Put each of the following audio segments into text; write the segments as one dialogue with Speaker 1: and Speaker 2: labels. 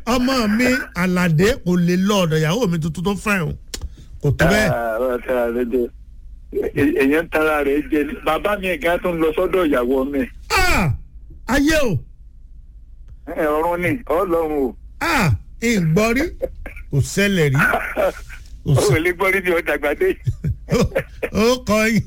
Speaker 1: ọmọ mi àlàdé kò lè lọ ọ̀dọ̀ ìyàwó mi tuntun tó fẹ́ o kò tó bẹ́ẹ̀.
Speaker 2: ọ̀rọ̀ tí a lè jẹ èèyàn ń tara rẹ̀ jẹ ni bàbá mi ẹ̀gá tó ń lọ sọ́dọ̀ ìyàwó mi
Speaker 1: Ah! ayé o
Speaker 2: ẹ̀ ọ̀run ni ọlọ́run o
Speaker 1: Ah! ìgbọ́rí kò ṣẹlẹ̀ rí kò
Speaker 2: ó
Speaker 1: ṣẹ-
Speaker 2: lè gbọ́ rí ní ọjà gbàdé
Speaker 1: ó- ó kọ yín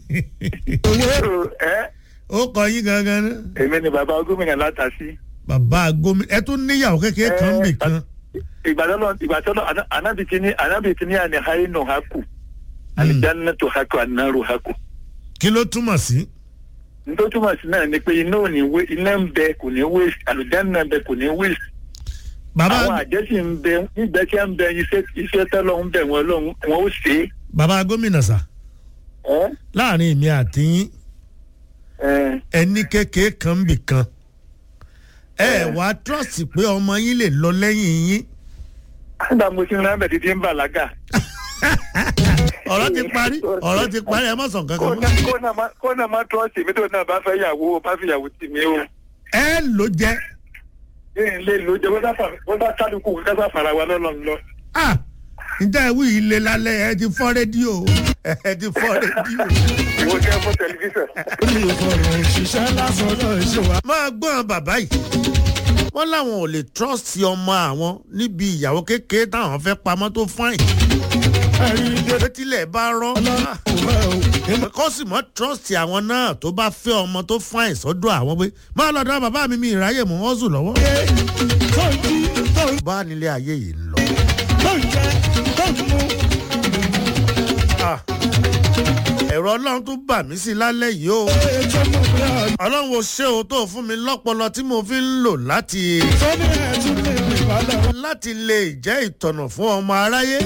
Speaker 2: ẹ
Speaker 1: ó kọ yín gangan náà
Speaker 2: èmi ni bàbá gómìnà látàsí
Speaker 1: bàbá gómìnà ẹ tún níyàwó kékeré kan bì kan
Speaker 2: ìgbàdọ́lọ́ ìgbàdọ́lọ́ anábì kìíní anábì kìíní àni hainu haku alijanna tó haku anaru haku
Speaker 1: kí ló túmọ̀ sí.
Speaker 2: nítorí túmọ̀ sí náà ni pé iná ò ní wé iná ń bẹ kò ní wé àlùjáná ń bẹ kò ní wé
Speaker 1: bàbá
Speaker 2: àwọn àjẹsí ń bẹ nígbà tí a ń bẹ iṣẹ́ iṣẹ́ tọ́lọ́ ń bẹ wọn lọ́hùn wọn ó ṣe
Speaker 1: bàbá gómìnà sà
Speaker 2: é
Speaker 1: láàrin èmi àti yín
Speaker 2: ẹ
Speaker 1: ẹni kékeré kan bì kan ẹ wá trọ́ọ̀sì pé ọmọ yín lè lọ lẹ́yìn yín
Speaker 2: nígbà mo ti ń rán bẹ̀ títí ń bàlágà
Speaker 1: ọ̀rọ̀ ti parí ọ̀rọ̀ ti parí ẹ má sàn
Speaker 2: kó
Speaker 1: kankan mọ́.
Speaker 2: náà- kó náà má- kó náà má trọ́ọ̀sì mi tó náà bá fẹ́ yàwó bá fi yàwó tì mí o
Speaker 1: ẹ ló jẹ́
Speaker 2: ní ilé ìlú jẹ wọ́n bá kálukú kásá fara wa lọ́lọ́run lọ.
Speaker 1: ah ǹjẹ́ ìwé yìí lé lálẹ́ ẹ ti fọ́ rédíò ẹ ti fọ́ rédíò.
Speaker 2: ìwọ jẹ́ fún tẹlifíṣàn.
Speaker 3: mi ò fọ̀rọ̀ òṣìṣẹ́ lásán náà ṣe wá.
Speaker 1: máa gbọ́n bàbá yìí wọ́n láwọn ò lè trọ́ọ̀sì ọmọ àwọn níbi ìyàwó kékeré táwọn fẹ́ pamọ́ tó fáìn
Speaker 3: ẹ̀rí dé
Speaker 1: létílẹ̀ bá rọ́ ah,
Speaker 3: ọlọ́run ẹ̀
Speaker 1: kó sì mọ́ trọ́ọ̀sì àwọn náà tó bá fẹ́ ọmọ tó fáìn sọ́dọ̀ àwọn pé máa lọ́dọ̀ bàbá mi mi ìráyè mọ́ wọ́n sùn lọ́wọ́.
Speaker 3: tó ń jí tó ń
Speaker 1: bá nílé ayé yìí ń lọ.
Speaker 3: tó ń jẹ tó ń mu.
Speaker 1: Ah, ẹ̀rọ ọlọ́run tó bà mí sí lálẹ́ yìí o
Speaker 3: ètò mú mi ọ̀
Speaker 1: ọlọ́run ò ṣe o tó fún mi lọ́pọlọ tí mo fi ń lò láti
Speaker 3: sọ́ni ẹ̀ tún lè rìn ìbálẹ̀.
Speaker 1: láti lè jẹ́ ìtọ̀nà fún ọmọ aráyé.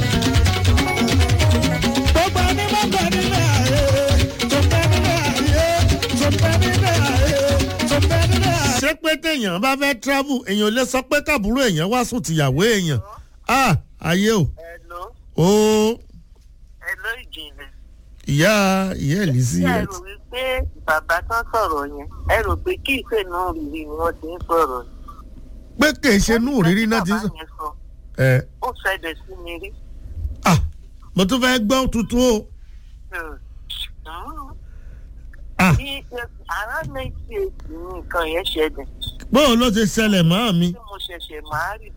Speaker 3: gbogbo ẹni bá bẹ nílẹ̀ ayé tó bẹ nílẹ̀ ayé tó bẹ nílẹ̀ ayé tó bẹ nílẹ̀ ayé.
Speaker 1: ṣé pé téèyàn bá fẹ́ travel èèyàn ò lè sọ pé káàbúrò èèyàn wá sùn tìyàwó èèyàn ah ayé o
Speaker 4: Hello,
Speaker 1: ó
Speaker 4: hello ìjìnlẹ̀.
Speaker 1: ìyá ìyá Elizzy
Speaker 4: Ṣé ẹ rò wípé bàbá tán sọ̀rọ̀ yẹn? Ẹ rò pé kí ìfẹ́ náà rírì ni wọ́n ti ń sọ̀rọ̀.
Speaker 1: pé kì í ṣe inú òrírí náà ti
Speaker 4: Bàbá
Speaker 1: sọ
Speaker 4: yẹn sọ,
Speaker 1: ẹ
Speaker 4: ó ṣẹlẹ̀ sí mi rí.
Speaker 1: ah mo tún fẹ́ gbọ́ tuntun o
Speaker 4: Hmm.
Speaker 1: ah
Speaker 4: Ní àrá méjì èsì ni nǹkan yẹn ṣẹlẹ̀.
Speaker 1: bóun ló ti ṣẹlẹ̀ mọ́ mi
Speaker 4: Tí mo ṣẹ̀ṣẹ̀ máa rì.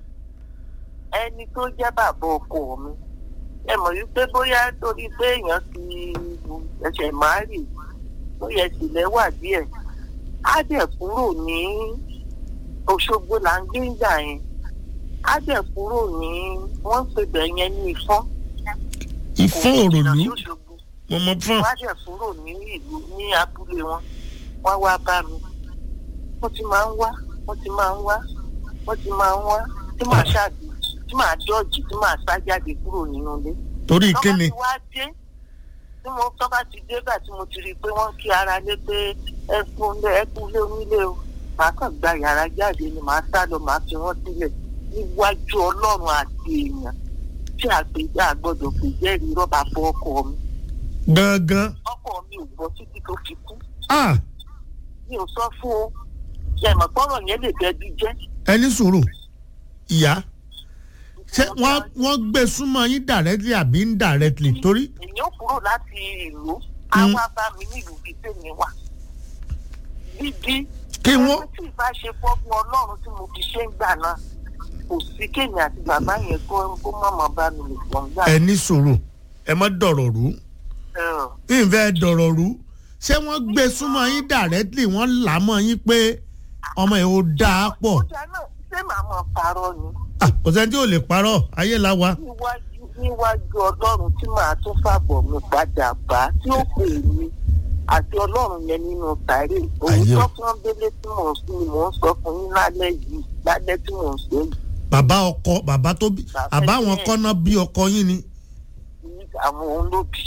Speaker 4: Ẹni tó jẹ́ bàbá ọkọ mi. Ẹ mọ̀ wípé bóyá torí pé èèyàn ti ṣẹ̀ṣẹ̀ máa rì. Bóyá ìsìlẹ̀ wà díẹ̀. Á dẹ̀ kúrò ní Òṣogbo là ń gbé ìgbà yẹn. Á dẹ̀ kúrò ní wọ́n ń pèbẹ̀ yẹn ní Ifọ́n.
Speaker 1: ìfọ́n
Speaker 4: Kò jìnnà
Speaker 1: òròlú
Speaker 4: sí Òṣogbo
Speaker 1: mo mọ fún
Speaker 4: wá dẹ̀ kúrò ní ìlú ní abúlé wọn wọ́n wá bá mi wọ́n ti máa ń wá wọ́n ti máa ń wá wọ́n ti máa ń wá tí màá ṣáàbì tí màá dọ́ọ̀jì tí màá sá jáde kúrò nínú ilé.
Speaker 1: torí
Speaker 4: tọ́ bá
Speaker 1: kíni
Speaker 4: ti wá dé tí mo tọ́ bá ti dé gbà tí mo ti rí i pé wọ́n kí ara lé pé ẹ kú lé ẹ kú lé onílé o màá kàn gba yàrá jáde ni màá sá lọ màá fi wọ́n sílẹ̀ níwájú ọlọ́run àti èèyàn tí àgbèjà àgbọ̀dọ̀ pè jẹ́rìí rọ́bà fọ́ ọkọ mi
Speaker 1: gangan
Speaker 4: ọkọ mi ò gbọ́ títí tó fi kú
Speaker 1: ah
Speaker 4: mi ò sọ fún o ṣẹ̀mọ̀ pọ́rọ̀ yẹn lè bẹ́bí jẹ́.
Speaker 1: ẹni sùúrù ìyá ṣé wọ́n wọ́n gbé súnmọ́ yín directly àbí indirectly torí
Speaker 4: èèyàn kúrò láti ìlú á wá bá mi nílùú bíi tèmi wà. bíbí
Speaker 1: kí wọ́n
Speaker 4: ẹni tí ìbá ṣe fọ́gbọ́n ọlọ́run tí mo fi ṣe ń gbà náà kò sí kéèmì àti bàbá yẹn kó kó mọ̀mọ́ bá mi lè pọ̀ ń gbà.
Speaker 1: ẹni sùúrù ẹ má dọ̀rọ̀ rú
Speaker 4: Ẹ̀,
Speaker 1: ìfẹ́ dọ̀rọ̀ rú ṣé wọ́n gbé súnmọ́ yín directly wọ́n là á mọ́ yín pé ọmọ ẹ̀ ò dáa pọ̀
Speaker 4: ọjà náà ṣé màá mọ̀ parọ́ ni
Speaker 1: Ah, kò sẹ́ni tí ò lè parọ́ ayé la wa
Speaker 4: níwájú níwájú ọlọ́run tí màá tún fàbọ̀ mi padà bá tí ó pè mí àti ọlọ́run yẹn nínú tàrí òun
Speaker 1: Ayé o.
Speaker 4: tó fún délé tí mò ń sún ni mò ń sọ fún yín lálẹ́ yìí lálẹ́ tí mò ń sọ yìí
Speaker 1: bàbá ọkọ bàbá tó bí
Speaker 4: Bàbá
Speaker 1: àbá àwọn
Speaker 4: ẹ̀.
Speaker 1: kọ́nà bí ọkọ yín ni
Speaker 4: ní àwọn olóbì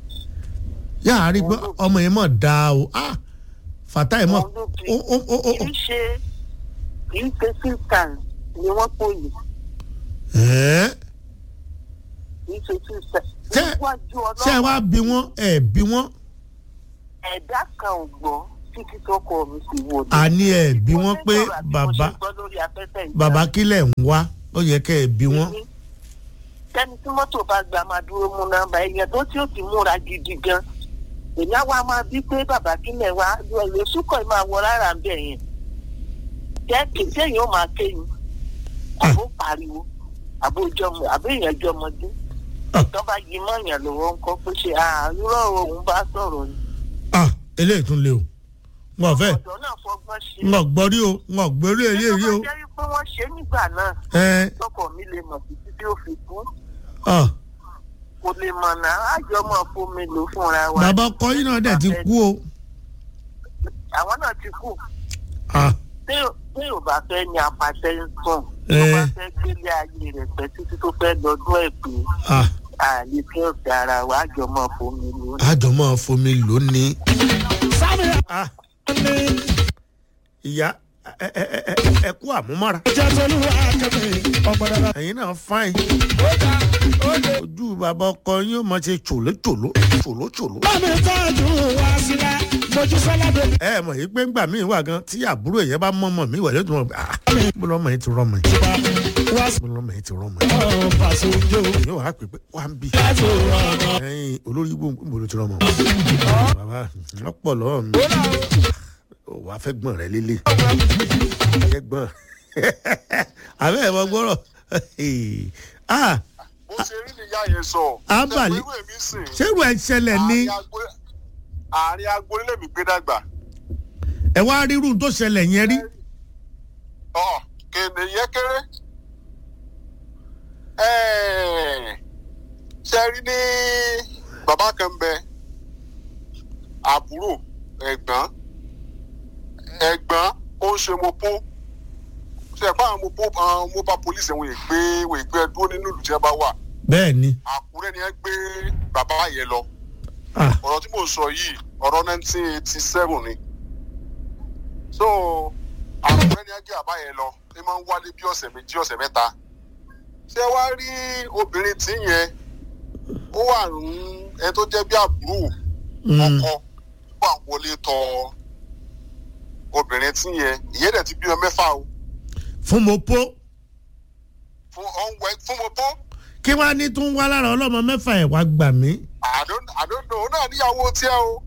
Speaker 1: yáà rí pé ọmọ yẹn mọ̀ dáa o ah fàtà yẹn mọ̀
Speaker 4: àwọn olóbì
Speaker 1: ó ó ó ó
Speaker 4: kì í ṣe kì í ṣe sísan ni wọ́n pò yìí
Speaker 1: ẹ̀ẹ́
Speaker 4: kì í ṣe sísan
Speaker 1: Ṣé-
Speaker 4: níwájú
Speaker 1: ṣé ẹ wá
Speaker 4: ọlọ́run
Speaker 1: bí wọ́n ẹ̀ bí wọ́n
Speaker 4: ẹ̀dá kan ò gbọ́ títí tọkọ mi sì wò ni.
Speaker 1: àní ẹ̀ bí wọ́n pé
Speaker 4: Mo ní sọ̀rọ̀ àbí mo
Speaker 1: bàbá
Speaker 4: ṣe gbọ́ lórí afẹ́fẹ́ yìí.
Speaker 1: bàbá kílẹ̀ ń wá ó yẹ kẹ́ ẹ̀ bí wọ́n.
Speaker 4: tẹni tí mọ́tò bá gba máa dúró mú nọ́mbà èèyàn tó tí ó ti múra gidi gan èmi á wá máa bí pé bàbá kílẹ̀ wá ìwé sùkọ̀ máa wọ rárá ń bẹ̀ yẹn jẹ́ kí sẹ́yìn ó máa ké ni àbó pariwo àbó jọmọ àbó èèyàn jọmọdé
Speaker 1: Ah.
Speaker 4: tó bá yí mọ́ọ̀yàn lọ́wọ́ ńkọ́ pé ṣe àárọ̀ òun bá sọ̀rọ̀ ni
Speaker 1: ah eléyìí tún lé o n ò fẹ́
Speaker 4: ọ̀dọ́ náà fọgbọ́n ṣe
Speaker 1: n ò gbọ́ rí o n ò gbọ́ rí èyí rí o.
Speaker 4: nígbà tó jẹ́ wípé wọ́n ṣe é nígbà náà
Speaker 1: ẹ
Speaker 4: tọkọ mi lè mọ̀ títí tí ó fi kú
Speaker 1: ah
Speaker 4: kò lè mọ̀ náà àjọ mọ̀ fún mi lò fúnra wa.
Speaker 1: bàbá ọkọ yìí náà dẹ̀ ti kú o.
Speaker 4: àwọn náà ti kú
Speaker 1: ah
Speaker 4: tí tí ò bá fẹ́ ní apàṣẹ ń sùn
Speaker 1: Eh.
Speaker 4: tó bá fẹ́ gbélé ayé rẹ̀ pẹ́ títí tó fẹ́ lọ́dún ẹ̀ pé
Speaker 1: ah
Speaker 4: àlè tí ó fi ara wa àjọ mọ̀ fún mi lò.
Speaker 1: àjọ máa fomi lónìí.
Speaker 3: sábì
Speaker 1: ah
Speaker 3: ní
Speaker 1: ìyá ẹ ẹ ẹ ẹ ẹ kú àmúmọ́ra
Speaker 3: ìjẹ́ tolúwa kẹ́mi ọmọ dada.
Speaker 1: ẹ̀yin náà fáìn
Speaker 3: ó dá ó dé.
Speaker 1: ojú bàbá ọkọ yín ó máa ṣe tòlótòló tòlótòló.
Speaker 3: bámi tọ́jú wá sílẹ̀ mojú sọ́lá bèbí.
Speaker 1: ẹ mọ̀ yìí pé ńgbà míì wà gan tí àbúrò yẹn bá mọ́mọ́ mi wà lójú wọn ah mo lọ́mọ yìí ti rọ́mọ yìí
Speaker 3: wá
Speaker 1: mo lọ́mọ yìí ti rọ́mọ yìí.
Speaker 3: sọ́ọ̀ fàṣẹ ojú.
Speaker 1: yóò wá pè pé wá ń bì.
Speaker 3: láti ọ̀nà.
Speaker 1: ẹyin olórí igbó mo ló ti rọ́mọ. bàbá wọn pọ̀ lọ́wọ́ mi ò wá fẹ́ gbọ́n rẹ lélẹ̀ fẹ́ gbọ́n àbẹ́ ẹ̀ mọ gbọ́rọ̀ ah
Speaker 5: bó ṣe rí nìyá yẹn sọ.
Speaker 1: Abali.
Speaker 5: ṣe pé irú èmi sìn.
Speaker 1: ṣérù ẹ̀ ṣẹlẹ̀ ní
Speaker 5: àárín agbo- àárín agboolé lèmi gbé dàgbà.
Speaker 1: ẹ wá rírun tó ṣẹlẹ̀ yẹn rí.
Speaker 5: ọ kèdè yẹn kéré. Ẹ̀ẹ̀, ṣe rí ní bàbá kan bẹ àbúrò ẹ̀gbọ́n ẹ̀gbọ́n ó ń ṣe mopo ṣe ẹ̀gbọ́n àwọn mopo àwọn mobile police wọn ìgbé wọn ìgbé dúró nínú ìlú tí wọn bá wà
Speaker 1: bẹ́ẹ̀ ni
Speaker 5: àkúrẹ́ ni ẹ gbé bàbá yẹn lọ
Speaker 1: ah
Speaker 5: ọ̀rọ̀ tí mò ń sọ yìí ọ̀rọ̀ nineteen eighty seven ni so àkúrẹ́ ni ẹ gbé bàbá yẹn lọ ẹ máa ń wálé bí ọ̀sẹ̀ méjì ọ̀sẹ̀ mẹ́ta ṣé wá rí obìnrin tí yẹn ó wà ń ẹ tó jẹ́ bí àbúrò
Speaker 1: mm,
Speaker 5: ọkọ wà wọlé tọ obìnrin tí yẹn ìyẹn dẹ̀ ti bímọ mẹ́fà o
Speaker 1: fún mo po
Speaker 5: fún ọ̀nwẹ́ fún mo tó
Speaker 1: kí wàá ní tún wá lára ọlọ́mọ mẹ́fà ẹ̀ wá gbà mí.
Speaker 5: àdóńdó ó náà níyàwó tiẹ̀ o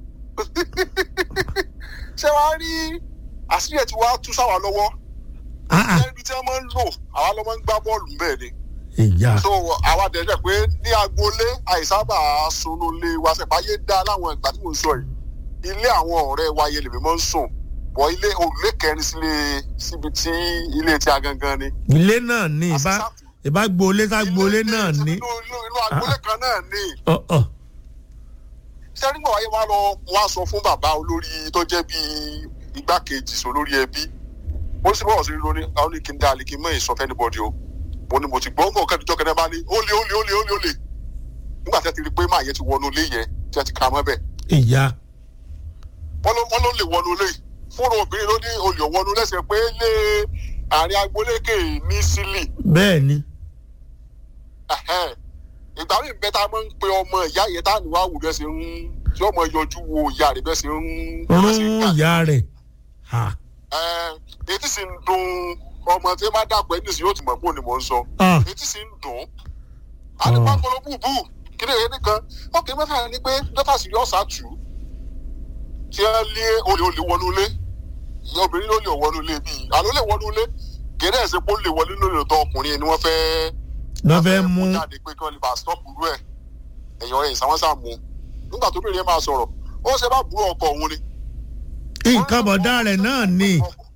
Speaker 5: ṣé wàá rí àṣírí ẹ̀ tí wàá tú sáwà lọ́wọ́
Speaker 1: ah ah
Speaker 5: ibi tí wọ́n máa ń lò àwa ló máa ń gbá bọ́ọ̀lù bẹ́ẹ̀ ni
Speaker 1: ìyá
Speaker 5: so àwa dẹ̀dẹ̀ pé ní agboolé àìsábà sunulé wa sẹ̀fáyé dá láwọn ìgbà tí mò ń sọ yìí ilé àwọn ọ̀rẹ́ wa yẹn lèmi máa ń sùn bọ̀ ilé òrùlé kẹrin sílé síbi tí ilé tí a gangan ni.
Speaker 1: ilé náà ní ìbá
Speaker 5: Àṣìṣàtù.
Speaker 1: ìbá gbolé sá gbolé
Speaker 5: Ilé-
Speaker 1: náà ní.
Speaker 5: inú inú- inú agboolé kan náà ni.
Speaker 1: ọ ọ
Speaker 5: ṣé nígbà wáyé wá lọ wá sọ fún bàbá olórí tó jẹ́ bíi igbákejì sọ lórí ẹbí ó sì bọ̀wọ̀ sí rí lóní àwọn ní kí n dá àlè kí n mọ̀ èso fẹ́ níbọ̀dì o mo ní mo ti gbọ́ nǹkan kẹ́tùjọ́ kẹ́tẹ́ bá ní ó lé ó lé ó lé ó lé ó lé nígbà tí a ti rí i pé máa yẹ ti wọnú ilé yẹn tí a ti kà á mọ́ bẹ́ẹ̀
Speaker 1: ìyá
Speaker 5: wọ́n ló wọ́n ló lè wọnú ilé fúnra obìnrin ló ní olè wọnú lẹ́sẹ̀ pé lé àárín agbolékè ní sílì
Speaker 1: bẹ́ẹ̀ ni
Speaker 5: Ẹ̀hẹ́n. ìgbà míì bẹ́ẹ̀ tá a máa ń pe ọmọ ìyá yẹn tá a ní wá wù bẹ́ẹ̀ ṣe ń tí ọmọ yọjú wo ìyá rẹ̀ bẹ́ẹ̀ ṣe ń bẹ́ẹ̀ ṣe ń
Speaker 1: rún
Speaker 5: gbà.
Speaker 1: ìyá rẹ̀ ha
Speaker 5: Ẹ̀, etí sì ń dùn ọmọ tí má dàpọ̀ ẹni sì yóò ti mọ̀ pé òní mò ń sọ
Speaker 1: ah
Speaker 5: etí sì ń dùn àdìpá kọlọ búbú kíni èyí nìkan ọkùnrin mẹ́fà ni pé dọ́tà sì yọ ọ̀sà tù ú tí ẹ lé olè olè wọnú ilé ìyá obìnrin ló lè wọnú ilé bíi àló lè wọnú ilé gẹ́gẹ́ ẹ̀sìn pé ó lè wọlé lórí ọ̀tọ̀ ọkùnrin ni wọ́n fẹ́
Speaker 1: lọ́ fẹ́ mú
Speaker 5: jáde pé kí wọ́n lè bá stop rú ẹ̀ ẹ̀yàn ẹ̀ ìsàwọ́sà mú nígbà tó bìnrin yẹn máa sọ̀rọ̀ ó ṣe bá burú ọkọ òun ni
Speaker 1: nǹkan bọ̀dá rẹ̀ náà ní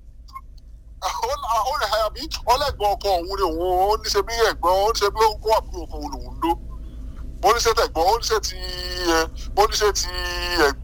Speaker 5: ó lè àbí ọlẹ́gbọ̀n ọkọ òun ni òun ó ní ṣe bí ẹ̀gbọ́n ó ní ṣe bí ó kó àbúrò ọkọ òun lòun dó ó ní ṣe tẹ̀gbọ́n ó ní ṣe ti ẹ ó ní ṣe ti ẹ̀gbọ́n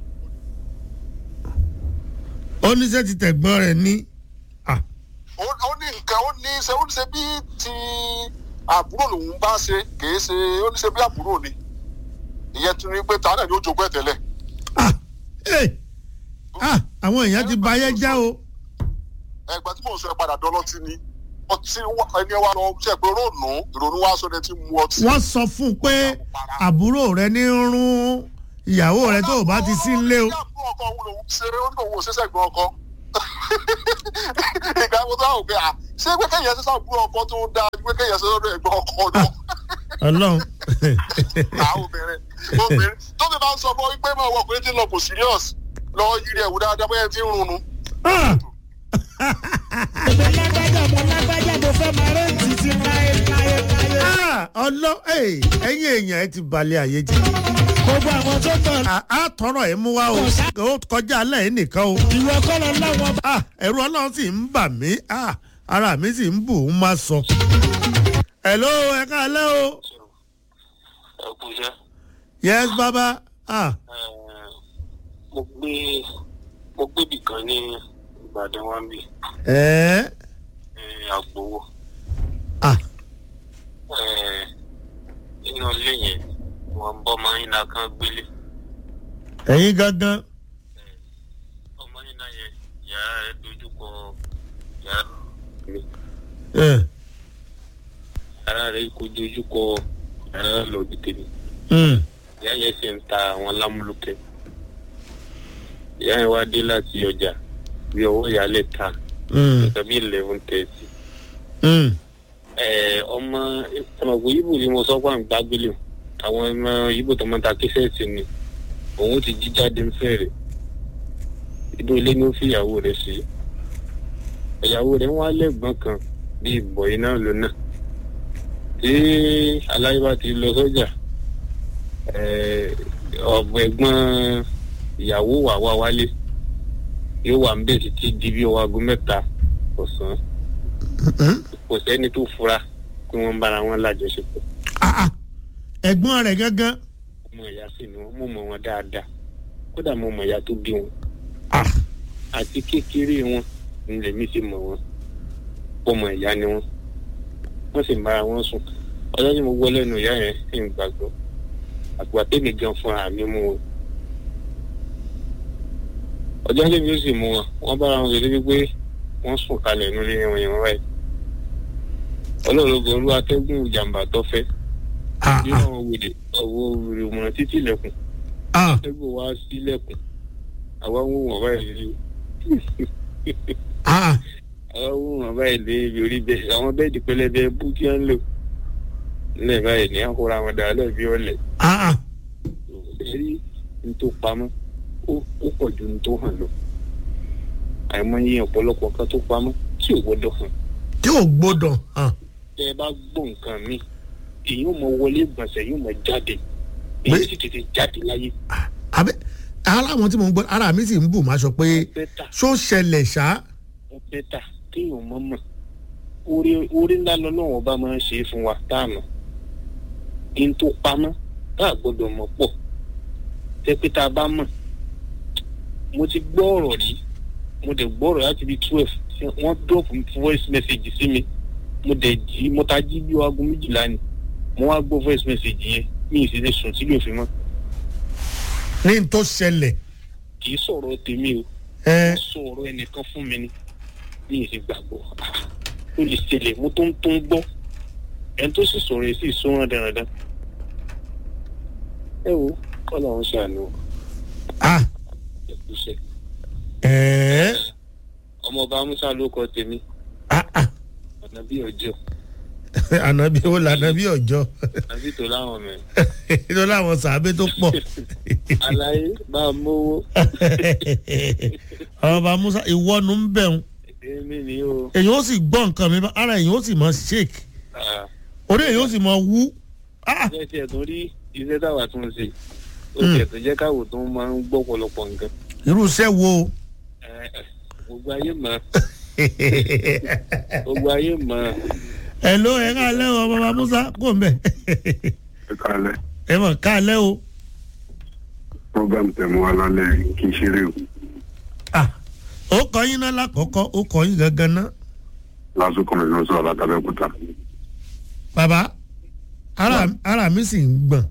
Speaker 1: oníṣẹ́ ti tẹ̀gbọ́n rẹ̀ ní ah
Speaker 5: ó ó ní nǹkan ó ní ṣe ó ní ṣe bí ti àbúrò lòun bá ṣe kìí ṣe ó ní ṣe bí àbúrò ni ìyẹn tún ní pé ta náà ni ó jogún ẹ̀ tẹ́lẹ̀
Speaker 1: ah ee ah àwọn èèyàn ti ba ayé já o
Speaker 5: ẹgbẹ́ tí mò ń sọ ẹ padà dọ́lọ́tì ni ọtí wa- ẹni wa lọ ṣe pé ronú ìrònú wa sọ ẹni tí mu ọtí.
Speaker 1: wọ́n sọ fún un pé àbúrò rẹ̀ ní rún ìyàwó rẹ tó o bá ti sí nílé o.
Speaker 5: ìyá àbúrò ọkọ òun lòun ṣe ó ní òun ò ṣe sẹ́gbọ̀n ọkọ ìgbà wo tó wà wò pé à ṣé pé kéèyàn ṣe sábúrò ọkọ tó dáa ju pé kéèyàn ṣe lọ́dọ̀ ẹ̀gbọ́n ọkọ lọ
Speaker 1: ọlọ́run
Speaker 5: àwọn obìnrin obìnrin tó fi máa ń sọ fún ọ wípé máa wọ ọkùnrin tí ń lọ kò serious lọ yiri ẹ̀wù dáadáa bóyá ẹ ti ń runnu.
Speaker 1: Ah!
Speaker 3: mo lágbájá mo lágbájá mo fẹ́ máa rẹ́ǹtì ti láyé láyé láyé.
Speaker 1: Ah! ọlọ́ ẹ̀yin èèyàn ẹ ti balẹ̀ àyè jẹ́.
Speaker 3: gbogbo àwọn tó tọ̀
Speaker 1: À- á tọrọ ẹ mú wa o ó kọjá alẹ́ yìí nìkan o.
Speaker 3: ìwọ kọ́ lọ láwọn bá.
Speaker 1: Ah, ẹ̀rù ọlọ́run sì ń bà mí Ah, ara mi sì ń bù ú má sọ. hello ẹ káalẹ́ o.
Speaker 6: ẹ kú iṣẹ́
Speaker 1: yes baba. Ah,
Speaker 6: mo gbé mo gbébì kan ní ìbàdàn wa ń bì
Speaker 1: ẹ̀ẹ́
Speaker 6: àgbowó
Speaker 1: ah,
Speaker 6: inú ilé yẹn wọn bọ́ ọmọ yín náà kan gbélé
Speaker 1: ẹ̀yin gangan.
Speaker 6: ọmọ yín náà yẹn yàrá rẹ dojúkọ yàrá mi
Speaker 1: Eh,
Speaker 6: yàrá rẹ kò dojúkọ yàrá lọ́ọ̀dì tèmi
Speaker 1: mm,
Speaker 6: ìyá yẹn sì ń ta àwọn lámúlùkẹ́ ìyá yẹn wá dé láti ọjà bí ọwọ́ ìyálẹ̀ ta
Speaker 1: mm,
Speaker 6: nǹkan bí eleven thirty.
Speaker 1: mm.
Speaker 6: Ẹ, ọmọ ọmọkùnrin ibo ni mo sọ pé à ń gbágbélé o àwọn ọmọ ibo tó máa ń ta kíṣẹ́ẹ̀tì ni òun ti jí jáde ń fẹ́rẹ̀ inú ilé ni ó fi ìyàwó rẹ̀ sí ìyàwó rẹ̀ ń wá lẹ́gbọ̀n kan bí ìbọ̀ iná ló náà tí aláyé bá ti lọ sọ́jà ọ̀bọ̀ ẹ̀gbọ́n ìyàwó wà wá wálé yóò wà ń bẹ̀ títí di bí ọwọ́ aago mẹ́ta ọ̀sán
Speaker 1: Mm.
Speaker 6: kò sẹ́ni tó fura pé wọ́n ń bára wọn lájọṣepọ̀
Speaker 1: Ah, ah. ẹ̀gbọ́n rẹ̀ gangan.
Speaker 6: ọmọ ìyá sì ni wọ́n mọ̀ mọ́ wọn dáadáa kódà mo mọ̀ ìyá tó bí wọn
Speaker 1: Ah,
Speaker 6: àti kékeré wọn ní lèmi sì mọ̀ wọn ọmọ ìyá ni wọn wọ́n sì ń bára wọn sùn ọjọ́ tí mo gbọ́ lẹ́nu ìyá yẹn sì ń gbàgbọ́ àgbà tèmi gan fúnra mi mú wọn ọjọ́ tí mi ó sì mú wọn wọ́n bára wọn sọ débi pé wọ́n sùn kalẹ̀ nílé wọn yẹn wọ́n báyìí ọlọ́run olú atẹ́gùn ìjàmbá tó fẹ́
Speaker 1: ah,
Speaker 6: bí
Speaker 1: ah,
Speaker 6: wọn wòde ọwọ́ ìmọ̀ràn títí ilẹ̀kùn
Speaker 1: ah.
Speaker 6: atẹ́gùn wá sílẹ̀kùn àwa ń wò wọ́n báyìí rí
Speaker 1: Ah,
Speaker 6: àwa ń wò wọ́n báyìí lé ibi orí bẹ́ẹ̀ àwọn bẹ́ẹ̀dì pẹlẹbẹ bú kí wọ́n lò nílẹ̀ báyìí ní àkórà wọn dà lẹ́ẹ̀ bí ọ̀lẹ̀
Speaker 1: ah, ah.
Speaker 6: rí ní tó pamọ́ ó ó pọ̀ ju ní tó hàn lọ àìmọye ọ̀pọ̀lọpọ̀ kan tó pamọ́ tí ò gbọ́dọ̀ hàn
Speaker 1: tí ò gbọ́dọ̀ hàn.
Speaker 6: tẹ́ ẹ bá gbọ́ nǹkan mi èyí ò mọ wọlé ìgbọ̀nsẹ̀ yóò mọ jáde èyí
Speaker 1: Pé-
Speaker 6: sì tètè jáde láyé
Speaker 1: àbẹ aláwọn tí mo ń gbọ́ ara mi sì ń bù má sọ pé
Speaker 6: bẹ́tà
Speaker 1: ṣó ṣẹlẹ̀ ṣá.
Speaker 6: ó bẹ́tà kéèyàn mọ̀ mọ̀ orí orí ńlá lọ́lọ́wọ́ ọba máa ń ṣe é fún wa tá a mọ̀ kí n tó pamọ́ tá a gbọ́dọ̀ mọ̀ pọ̀ tẹ́ pé tá a bá mọ̀ mo ti gbọ́ ọ̀rọ̀ rí mo dẹ̀ gbọ́ ọ̀rọ̀ láti bí twelve wọ́n drop voice message sí mi mo dẹ̀ jí mo ta jí bí aago méjìlá ni mo wá gbọ́ voice message yẹn mi ì sì lè sùn sílé òfin mọ́
Speaker 1: ní n tó ṣẹlẹ̀.
Speaker 6: kì í sọ̀rọ̀ tèmi o
Speaker 1: ẹ
Speaker 6: wọ́n sọ ọ̀rọ̀ ẹnìkan fún mi ni ní ìsì gbàgbọ́ ó lè ṣẹlẹ̀ mo tó ń tó ń gbọ́ ẹni tó sì sọ̀rọ̀ yìí sì sọ́ràn dáradára. ẹ wo kọ́ làwọn ṣàánú
Speaker 1: ah
Speaker 6: ẹ̀kúṣẹ́
Speaker 1: ẹ
Speaker 6: ọmọọba musa ló kọ tèmi
Speaker 1: ah ah
Speaker 6: ọ̀nà bí ọjọ́
Speaker 1: ànábì ó là ànábì ọjọ́
Speaker 6: àbí tó láwọn mẹ́rin
Speaker 1: tó láwọn sàábé tó pọ̀
Speaker 6: aláyé bá a mówó
Speaker 1: ọba musa ìwọ́nu ń bẹ̀rù
Speaker 6: èmi ni o
Speaker 1: èyàn ó sì gbọ́ nǹkan mi bá ara èyàn ó sì mọ shake
Speaker 6: Ah,
Speaker 1: orí èyàn ó sì mọ wú ah
Speaker 6: jẹ́ tiẹ̀ tó rí iṣẹ́ táwa tún ṣe ó tiẹ̀ tó jẹ́ káwò tó máa ń gbọ́ pọ̀lọpọ̀ nǹkan
Speaker 1: irú iṣẹ́ wo
Speaker 6: Eh, eh, gbogbo ayé mọ̀ gbogbo ayé mọ̀
Speaker 1: ẹ ló ẹ ká lẹ́ o bàbá musa kò ń bẹ̀
Speaker 7: ẹ kálẹ̀
Speaker 1: ẹ mọ̀ ká lẹ́ o
Speaker 7: program tẹ̀mú alálẹ̀ kì í ṣeré o
Speaker 1: ah ó kọ́ yín náà lákọ̀ọ́kọ́ ó kọ́ yín gangan náà
Speaker 7: lásìkò rẹ̀ ló sọ̀rọ̀ látàbẹ́kúta
Speaker 1: bàbá ara ara mi sì ń gbọ̀n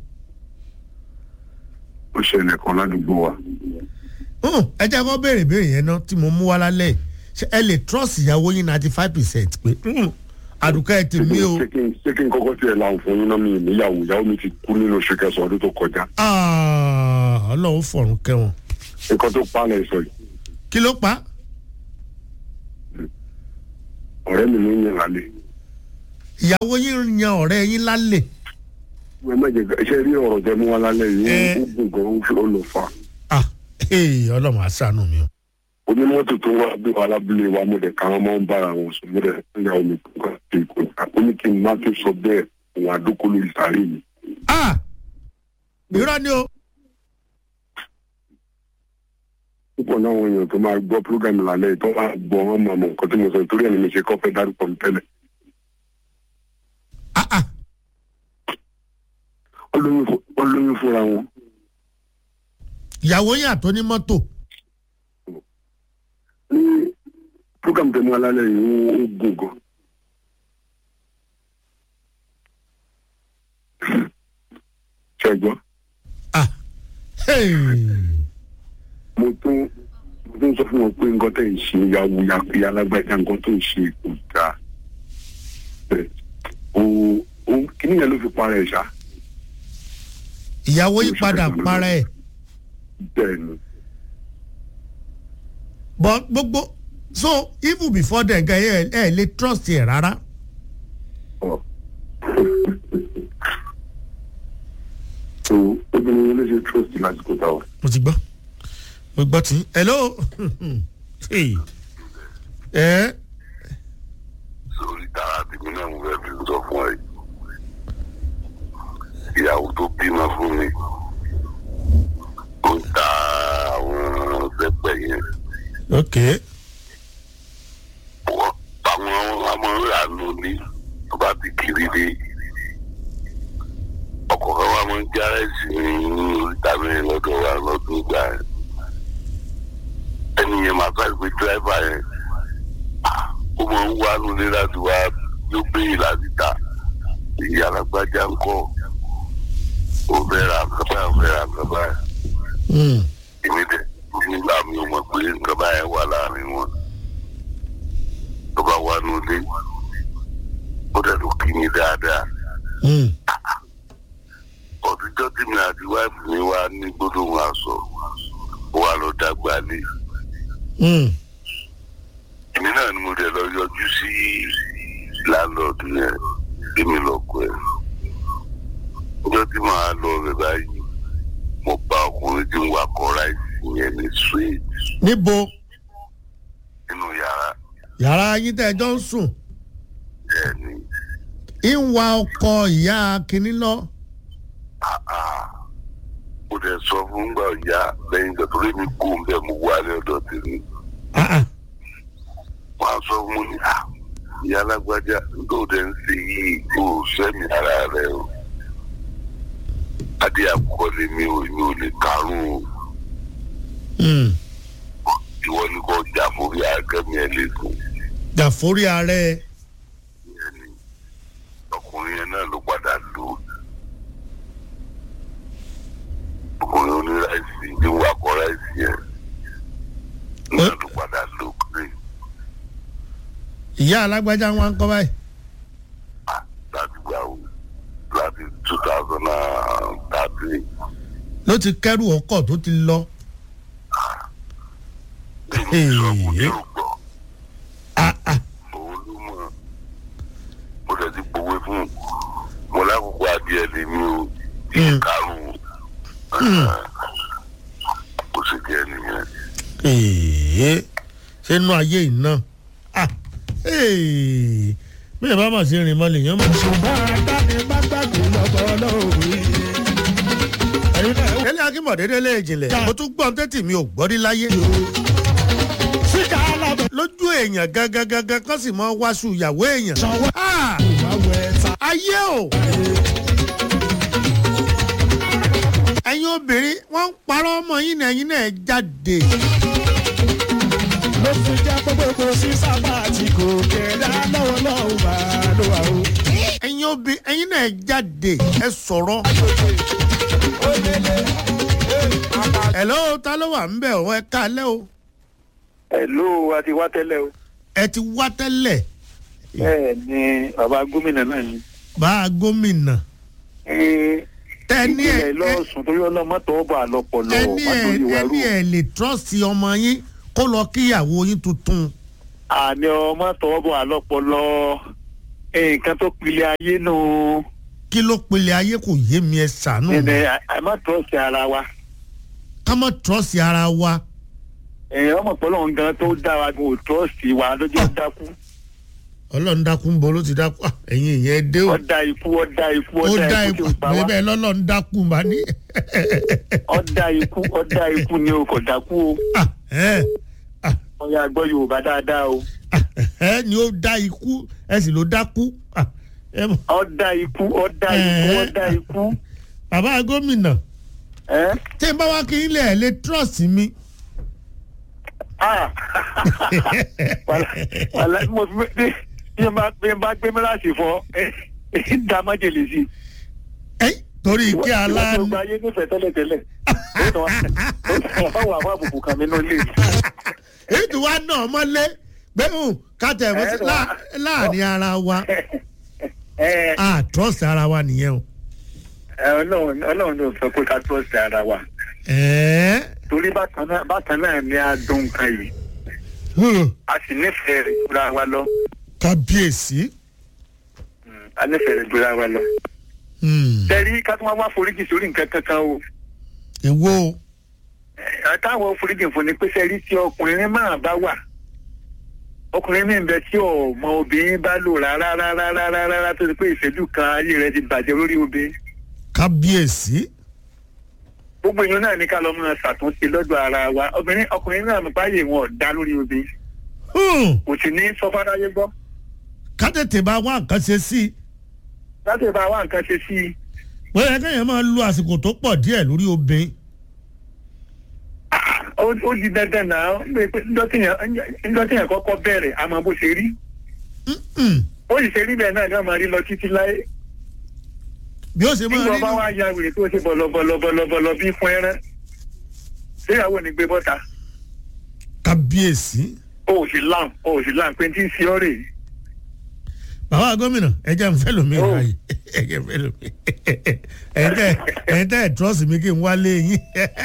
Speaker 7: ó ṣẹlẹ̀ kan ládùúgbò wa
Speaker 1: hùn, ẹ jẹ́ kó béèrè béèrè yẹn náà tí mo mú wá lálẹ́ yìí. ṣé ẹ lè trust ìyàwó yín ninety five percent pé hùn, àdùkẹ́ ẹ ti mí o
Speaker 7: ṣé kí n ṣé kí n kọ́kọ́ tiẹ̀ láwọn fún yín náà mi níyàwó ìyàwó mi ti kú nínú oṣù kẹsàn-án ọdún tó kọjá
Speaker 1: Ah, ọlọ́run fọ̀run kẹwọn.
Speaker 7: nǹkan tó pa lẹ̀ sọ yìí
Speaker 1: kí ló pa á?
Speaker 7: ọ̀rẹ́ mi ló ń yàn lálẹ́
Speaker 1: ìyàwó yín yan ọ̀rẹ́ yín lálẹ́.
Speaker 7: ẹ má jẹ ṣe rí ọ̀rọ̀ tẹ mú wa lálẹ́ yìí
Speaker 1: Ẹ.
Speaker 7: ó gùn gan ó fi ó lọ fa
Speaker 1: ah ee ọlọ́run àṣàánú mi o.
Speaker 7: onímọ́tò tó wá bí wa lábúlé wa mo dẹ̀ káwọn máa ń bára wọn sùn mo dẹ̀ ń ya omi tó kà sí ìkó ó ní kí n má tó sọ bẹ́ẹ̀ òun àdókò lórí sàárè mi
Speaker 1: ah irọ́ ni o.
Speaker 7: púpọ̀ náà àwọn èèyàn tó máa gbọ́ púrógàmù lálẹ́ yìí tó máa gbọ́ wọn mọ̀ mọ̀ nǹkan tí mo sọ torí ẹ̀ ni mi ṣe kọ́ fẹ́ dárúkọ mi tẹ́lẹ̀
Speaker 1: ah ah
Speaker 7: Wọ́n lóyún fún- wọ́n lóyún fúnra wọn
Speaker 1: ìyàwó yín àtọ́ ní mọ́tò.
Speaker 7: ní púrógàmù tẹ mú wa lálẹ́ yìí ó ó gùn gan ṣe gbọ́
Speaker 1: ah hey.
Speaker 7: mo tún mo tún sọ fún wọn pé nǹkan tẹ̀ ń ṣe yàwó yàpé alágbàjá nǹkan tó ń ṣe kò dáa Bẹ́ẹ̀, o o kíní yẹn ló fi para ẹ̀ ṣá
Speaker 1: ìyàwó yín padà para ẹ̀
Speaker 7: bẹ́ẹ̀ ni
Speaker 1: but gbogbo so even before then gan ẹ ẹ lè trust ẹ rárá.
Speaker 7: ọ̀ so obìnrin yẹn ló ṣe trust lásìkò táwọn.
Speaker 1: mo ti gbọ́ mo gbọ́ tí hello hey. ẹ
Speaker 8: sórí tara tèmi náà mo fẹ́ fi sọ fún ẹ ìyàwó tó bímọ fún mi ó ń ta àwọn pẹpẹ yẹn
Speaker 1: ok
Speaker 8: wọ́n àwọn ọmọ ìlànà ní tó bá ti kiri dé ọkọ̀ kan wà máa ń já ẹ̀sìn ní oríta mẹ́rin lọ́dọ̀ wa lọ́dún ìgbà yẹn ẹni yẹn máa fẹ́ pé dírẹ́fà yẹn ó máa ń wá nulẹ̀ láti wá yóò béèrè láti ta ìyá alágbájá ń kọ́ ó fẹ́ ra nǹkan báyìí ó fẹ́ ra nǹkan báyìí
Speaker 1: mm.
Speaker 8: èmi dẹ̀ nígbà mi ò mọ̀ pé nǹkan báyìí wà láàrin wọn tó bá wà nulẹ̀ ó dẹ̀ tó kí mi dáadáa
Speaker 1: Mm.
Speaker 8: ọdúnjọ́ tí mi àti wáìfù mi wá ní gbólóhùn aṣọ ó wà lọ dàgbà lé
Speaker 1: Mm.
Speaker 8: èmi náà ni mo dẹ̀ lọ yọjú sí láńlọ́ọ̀dù yẹn èmi lọ́kọ ẹ̀ ọjọ́ tí màá lọ rẹ̀ báyìí mo bá ọkùnrin tí ń wakọ̀ ráìsì yẹn ní street
Speaker 1: níbo
Speaker 8: nínú yàrá
Speaker 1: yàrá yín tẹ́ ẹ jọ ń sùn
Speaker 8: ẹ̀ ní
Speaker 1: ń wa ọkọ ìyá kínní lọ.
Speaker 8: àá mo dẹ̀ sọ fún gbà ọ̀yá lẹ́yìn ìgbà tó rí mi kú ń bẹ̀ mo wá ní ọ̀dọ̀ tèmi
Speaker 1: Ah, ah.
Speaker 8: wọ́n á sọ fún mi ní à ìyá alágbájá tó dẹ̀ ń ṣe yìí kó o sẹ́mi ara rẹ o adé àkọ́kọ́ ni mi ò mi ò lè karùn o
Speaker 1: Mm.
Speaker 8: ìwọ ni kò jà fúri àgẹ́mi ẹ̀ lẹ́kùn
Speaker 1: dàforí ààrẹ
Speaker 8: ẹni ọkùnrin yẹn náà ló padà lò ó ọkùnrin oníráìsì ní wakọ̀ ráìsì yẹn náà ló padà lò ó pé
Speaker 1: ìyá alágbájá wọn kọ́ báyìí.
Speaker 8: láti gbà wò láti two thousand and thirteen.
Speaker 1: ló ti kẹ́rù ọkọ̀ tó ti lọ. Hey. Ah, ah.
Speaker 8: òun ló mọ̀ mo lè ti gbowó fún un mo lákòókò adìẹ lè mi o
Speaker 1: Mm.
Speaker 8: karùn-ún kò sì jẹ́ nìyẹn.
Speaker 1: Èè, ṣé inú ayé iná. Ah, èè, bẹ́ẹ̀ bá mà ṣe rìn mọ́ lèèyàn mọ̀.
Speaker 3: ṣùgbọ́n àdáni má gbàgbé lọ́bọ̀ lórí. ẹ̀yin náà ó
Speaker 1: délé akínbọ̀dé délé ìjìnlẹ̀ mo tún gbọ́n tẹ́tì mi ò gbọ́ rí láyé.
Speaker 3: síkà alábẹ̀
Speaker 1: lójú èèyàn gangan gangan kan sì mọ wáṣù ìyàwó èèyàn.
Speaker 3: sanwó
Speaker 1: Ah,
Speaker 3: ìwáwọ̀ ẹ̀ta.
Speaker 1: ayé o. ẹ̀yin obìnrin wọ́n ń parọ́ ọmọ yín náà ẹ̀yin náà jáde.
Speaker 3: ló fi jẹ́ pé gbogbo sí sábà tí kò kẹ̀dá lọ́wọ́ lọ́wọ́ bá ló wà ó.
Speaker 1: ẹ̀yin obìnrin ẹ̀yin náà jáde ẹ sọ̀rọ̀. hello ta ló wà ń bẹ̀ ọ́ ẹ káalẹ́ o.
Speaker 2: Hello, a ti wá tẹ́lẹ̀ o.
Speaker 1: ẹ ti wá tẹ́lẹ̀
Speaker 2: bẹ́ẹ̀ ni bàbá gómìnà náà ni.
Speaker 1: bá a gómìnà.
Speaker 2: Ee,
Speaker 1: ẹni ẹ
Speaker 2: ìpínlẹ̀ lọ́sùn torí ọlọ́mọ tọwọ́ bọ̀ àlọ́pọ̀lọ́
Speaker 1: ẹni ẹ ẹni ẹ lè trọ́ọ̀sì ọmọ yín kó lọ kíyàwó yín tuntun
Speaker 2: àní ọmọ tọwọ́ bọ̀ àlọ́pọ̀lọ́ nǹkan tó pilẹ̀ ayé nù
Speaker 1: kí ló pele ayé kò yé mi ẹ ṣàánú mi
Speaker 2: ẹnẹ àmọ́ tọ́sí ara wa
Speaker 1: ká mọ̀ trọ́ọ̀sì ara wa
Speaker 2: ẹ̀ ọmọ pọ̀lọ́ nǹkan tó dá wa kò tọ́sí wa lójú dákú
Speaker 1: ọlọ́run dákú ń bọ̀ ló ti dákú Ah, ẹ̀yin ìyẹn dé o
Speaker 2: ọ̀dà ikú ọ̀dà ikú
Speaker 1: ó dá
Speaker 2: ọ̀dà ikú
Speaker 1: ikú
Speaker 2: tí ó pa wá
Speaker 1: bẹ́ẹ̀ lọ́lọ́run dákú bá ní.
Speaker 2: ọ̀dà ikú ọ̀dà ikú ni o kò dákú o
Speaker 1: Ah, ẹ ah,
Speaker 2: wọ́n yà gbọ́ yorùbá dáadáa o
Speaker 1: ah, ẹ ni ó dá ikú ẹ sì ló dákú Ah, ẹ mọ̀,
Speaker 2: ọ̀dà ikú ọ̀dà ikú
Speaker 1: Eh.
Speaker 2: ọ̀dà ikú
Speaker 1: bàbá gómìnà
Speaker 2: ẹ́
Speaker 1: tí n bá wá kí n lè lè trọ́ọ̀sì mi
Speaker 2: ah wàlá wàlá mo fi bí bí n bá bí n bá gbé mílíọ̀sì fọ ẹ ẹ dá májèlé sí i.
Speaker 1: ẹ torí kí
Speaker 2: ìwádìí
Speaker 1: aláàánú
Speaker 2: ọgbà ayé nífẹ̀ẹ́ tẹ́lẹ̀tẹ́lẹ̀ ó tàn wá ó wà fún àbùkù kan mi náà lè.
Speaker 1: èyí tí wàá náà mọ́lé gbẹ́hùn kátẹ̀ mọ́ sí
Speaker 2: Ẹ
Speaker 1: lá- láàrin ara wa
Speaker 2: ẹ
Speaker 1: a trọ́ọ̀sì ara wa nìyẹn o.
Speaker 2: ẹ ọlọ́run ọlọ́run ló sọ pé ká tó ṣe ara wa
Speaker 1: ẹ̀ẹ́
Speaker 2: torí bákan náà bákan náà ni a dùn nǹkan yìí
Speaker 1: hmm,
Speaker 2: a sì nífẹ̀ẹ́ rẹ̀ jura wa lọ
Speaker 1: kábíyèsí.
Speaker 2: Mm, a nífẹ̀ẹ́ rẹ̀ jura wa lọ.
Speaker 1: hmm,
Speaker 2: tẹ́rí ká tó wá wá foríjì sórí nǹkan kankan o
Speaker 1: èwo o.
Speaker 2: ẹ táwọn foríjì fún ni pé sẹ́rí tí ọkùnrin máa bá wà ọkùnrin mi ń bẹ tí ọmọ obìnrin bá lò rárá rárá rárá rárá tó ti pé ìṣẹ́jú kan ayé rẹ̀ ti bàjẹ́ lórí obìnrin
Speaker 1: kábíyèsí.
Speaker 2: gbogbo èèyàn náà ní ká lọ máa ṣàtúnṣe lọ́dọ̀ ara wa obìnrin ọkùnrin náà mọ̀ báyìí wọn ò dá lórí obìnrin
Speaker 1: Hmm,
Speaker 2: kò sì ní sọ fáráyé gbọ́
Speaker 1: ká tètè bá wá nǹkan ṣe sí i.
Speaker 2: láti bá wa nǹkan ṣe sí i
Speaker 1: bóyá kéèyàn máa lo àsìkò tó pọ̀ díẹ̀ lórí obìnrin.
Speaker 2: ó ó di dandan náà ń gbé pé ńjọ́ tíyàn kọ́kọ́ bẹ̀rẹ̀ àmọ́ bó ṣe rí
Speaker 1: Hmm,
Speaker 2: ó sì ṣe rí bẹ́ẹ̀ náà ní ọmọ rí lọ títí láyé
Speaker 1: bí ó ṣe máa
Speaker 2: nígbà
Speaker 1: rí
Speaker 2: bá
Speaker 1: nù.
Speaker 2: wá ya wèrè tó ṣe bọ̀lọ̀bọ̀lọ̀bọ̀lọ̀ bí fún ẹran ṣéyàwó ni gbé bọ́ta
Speaker 1: kábíyèsí.
Speaker 2: ó ò sì láǹ ó ò sì láǹ pé tí ń ṣe ọ́ rè é
Speaker 1: bàbá gómìnà ẹ jẹ́ n fẹ́ lómi
Speaker 2: Oh.
Speaker 1: ráàyè ẹ jẹ́ n fẹ́ lómi ẹ̀yin tẹ́ ẹ̀yin tẹ́ ẹ̀ trọ́ọ̀sì mi kí n wálé yín.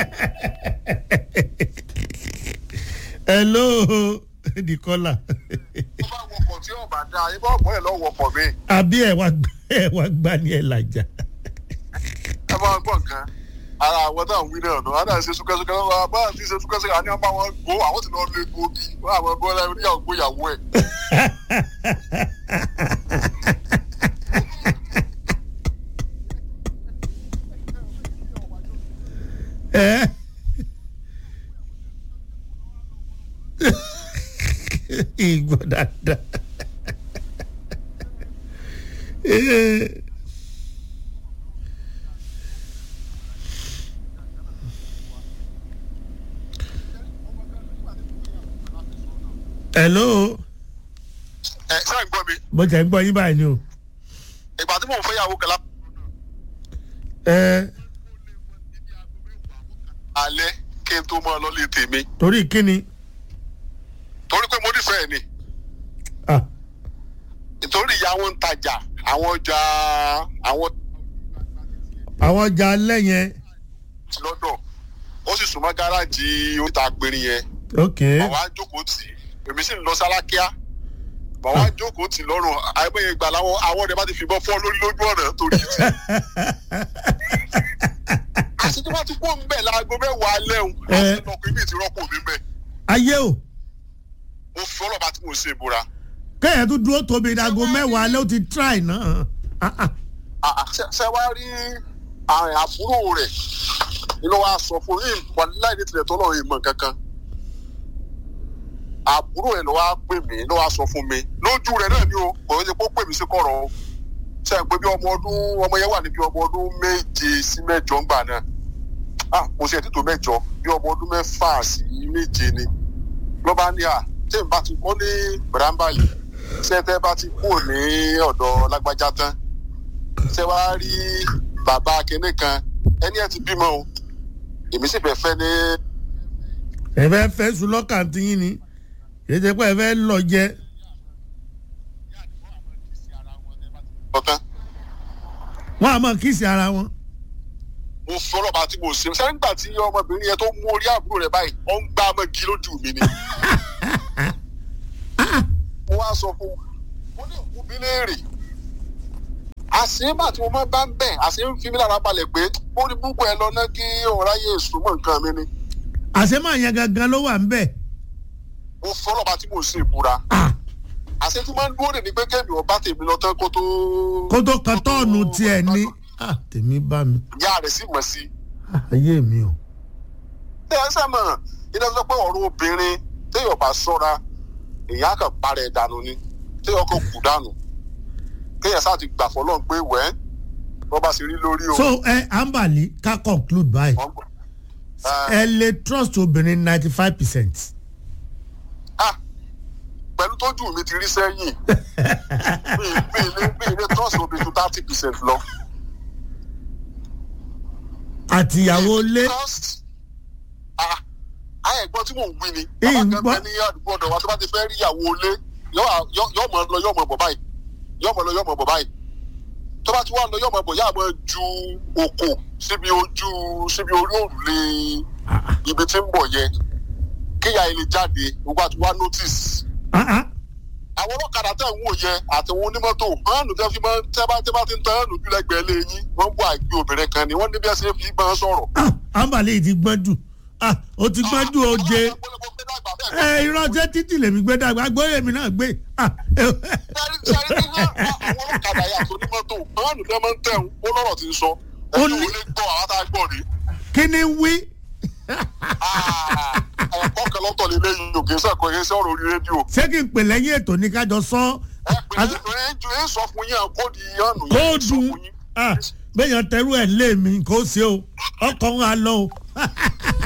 Speaker 1: hello dikola
Speaker 5: tó bá wọkọ̀ tí ọba dá ibà ọ̀pọ̀ ẹ̀ lọ́ wọkọ̀ mi
Speaker 1: àbí ẹ̀ wá gbá ẹ̀ wá gbá ní ẹ̀ làjà.
Speaker 5: ẹ máa gbọ́ nǹkan ara àwọn táwọn wí náà nù á náà ṣe súkẹ́súkẹ́ lọ́wọ́ bá àti ṣe súkẹ́súkẹ́ àní ọba wọn gbó àwọn ti lọ lé gbòógì wọn àwọn ẹgbẹ́ ọlá oníyàwó gbóyàwó ẹ̀.
Speaker 1: ẹ ìgbọ́ dáadáa. Eh. hello
Speaker 5: ẹ sáà ń gbọ́ mi
Speaker 1: mo tẹ̀ ń gbọ́ yín báyìí ni o.
Speaker 5: ìgbà tí mò ń fẹ́ yàwó kẹlá
Speaker 1: ẹ
Speaker 5: alẹ́ kí n tó máa lọ lé tèmi
Speaker 1: torí kíni
Speaker 5: torí pé mo nífẹ̀ẹ́ ni
Speaker 1: ah,
Speaker 5: nítorí ìyá wọn ń tajà àwọn ọjà àwọn
Speaker 1: àwọn ọjà alẹ́ yẹn
Speaker 5: ti lọ́dọ̀ ó sì súnmọ́ gáràjì oríta apẹ̀rin yẹn
Speaker 1: ok
Speaker 5: bàbá jókòó tì í èmi sì ń lọ sálákíá bàbá jókòó tì í lọ́rùn àìmọye ìgbà làwọn àwọn ọ̀dẹ̀ bá ti fìbọn fọ́ lórí lójú ọ̀nà torí tì í. àti tí wọ́n ti kó ń bẹ̀ láago mẹ́wàá alẹ́ òun àti lọ́kùn ibi ti rọ́pò mi bẹ̀
Speaker 1: ayé o
Speaker 5: mo fi ọlọ́ba tí mo ṣe ìbúra.
Speaker 1: kẹ́yìn tó dúró tóbi ìdágo mẹ́wàá ló ti try náà Ah, ah.
Speaker 5: Ah, ah, ṣe ṣe wá rí àrùn àbúrò rẹ̀ ni ló wá sọ fún yìí wà láì ní tilẹ̀ tó lọ́ọ́ ìmọ̀ kankan àbúrò ẹ̀ ló wá pè mí ló wá sọ fún mi lójú rẹ̀ náà ni o kò ní ṣe kó pè mí sí kọ̀rọ̀ o ṣe pé bí ọmọ ọdún ọmọ yẹn wà ní bí ọmọ ọdún méje sí mẹ́jọ ńgbà náà ah kò sí ẹ̀ títò mẹ́jọ bí ọmọ ọdún mẹ́fà sí méje ni ló bá ní à tí n bá ti kọ́ ní bàdámbà yìí ṣé tẹ́ bá ti kúrò ní ọ̀dọ̀ lágbájá tán ṣé wàá rí bàbá kinní kan ẹni ẹ ti bímọ o èmi sì fẹ́ fẹ́ ní
Speaker 1: ẹ fẹ́ fẹ́ sùn lọ́kàn tí yín ni kì í ṣe pé ẹ fẹ́ lọ jẹ
Speaker 5: ọ̀tán
Speaker 1: wọn a máa kíìsì ara wọn
Speaker 5: mo fi ọlọ́ba tí mo ṣe sẹ́yìn nígbà tí ọmọbìnrin yẹn tó mú orí àbúrò rẹ̀ báyìí ó ń gbá ọmọ igi lójú mi ni. mo wá sọ fún un mo ní òkú bí léèrè àṣìbà tí mo máa bá ń bẹ̀ àṣì ń fi mí lára balẹ̀ pé ó ní búkú ẹ lọ ná kí òun ráyè súnmọ́ nǹkan mi ni
Speaker 1: àṣemọ yẹn gangan ló wà ń bẹ̀.
Speaker 5: mo fi ọlọ́ba tí mo ṣe ìbúra àṣẹ tí máa ń dúró dè ní pé kẹ́mi ọba tèmi lọ tán kó tó.
Speaker 1: kó tó kan tọ́ọ̀nù tiẹ̀ ní. Ah, tèmi bá mi
Speaker 5: ìyá rẹ̀ sì mọ̀ sí i.
Speaker 1: Ah, ayé mi o.
Speaker 5: ẹ ẹ sẹ́mọ̀ iná sọ pé ọ̀rọ̀ obìnrin téèyàn bá sọ́ra èèyàn kàn parẹ́ dànù ni téèyàn kàn kú dànù kéèyàn sáà ti gbà fọlọ́n pé wẹ́ẹ́ wọ́n bá ṣe rí lórí o.
Speaker 1: so ẹ ambali ká conclude báyìí
Speaker 5: Wọ́n gbọ́. Ẹ,
Speaker 1: ẹ lè trust obìnrin ninety five percent.
Speaker 5: ah, pẹ̀lú tójú mi ti rí sẹ́yìn mi mi ilé mi ilé trust omi ju thirty percent lọ.
Speaker 1: àtìyàwó lé
Speaker 5: Trust- ah, ah, ẹ̀gbọ́n tí mò ń wí ni
Speaker 1: Èyí ń
Speaker 5: bàbá
Speaker 1: gbọ́.
Speaker 5: kan bẹ ní àdúgbò ọ̀dọ̀ wa tó bá ti fẹ́ rí ìyàwó ilé yọ mọ̀ lọ yọ mọ̀ bọ̀ báyìí yọ mọ̀ lọ yọ mọ̀ bọ̀ báyìí tó bá ti wá lọ yọ mọ̀ bọ̀ yá mọ̀ ju òkò síbi ojú síbi orí òrùlé ibi tí ń bọ̀ yẹ kíyà ilé jáde gbogbo àti wá notice
Speaker 1: Ah, ah.
Speaker 5: àwọn ọlọ́kadà tẹ̀ ń wò yẹ àtàwọn onímọ́tò hánù tẹ́ fi máa tẹ́ bá tẹ́ bá ti ń tẹ́ hánù jùlẹ̀ gbẹ̀lẹ́ yín wọ́n ń bọ̀ àgbẹ̀ obìnrin kan ni wọ́n ní bí ẹ ṣe fi bá wọn sọ̀rọ̀.
Speaker 1: Ah, ambali yìí ti gbọ́n jù Ah, ó ti gbọ́n jù ó jẹ ẹ irọ́ ṣé títì lèmi gbé dàgbà gbóyè mi náà gbé Ah, eh,
Speaker 5: sẹ́rí sẹ́rí ní hàn àwọn ọlọ́kadà yà tó onímọ́tò hánù tẹ́ máa ń tẹ̀ ń ó lọ́rọ̀ ti ń sọ
Speaker 1: Ó
Speaker 5: ẹni
Speaker 1: ní-
Speaker 5: ò lè gbọ́ àwọn tá a gbọ́ rí.
Speaker 1: kí ni wí
Speaker 5: ẹ̀kọ́ kan lọ́tọ̀ lé lẹ́yìn òkè sẹ́kọ̀ọ́ yẹn sọ̀rọ̀ orí rédíò.
Speaker 1: ṣé kí n pè lẹ́yìn ètò ní kájọ sọ
Speaker 5: ẹ pè é ju ẹ sọ fún yín kóòdù hánù yẹn sọ
Speaker 1: kóòdù
Speaker 5: fún yín.
Speaker 1: Ah, bẹ́yàn tẹrú ẹ̀ lé mi kó o ṣe o ọkọ̀ ń ha lọ o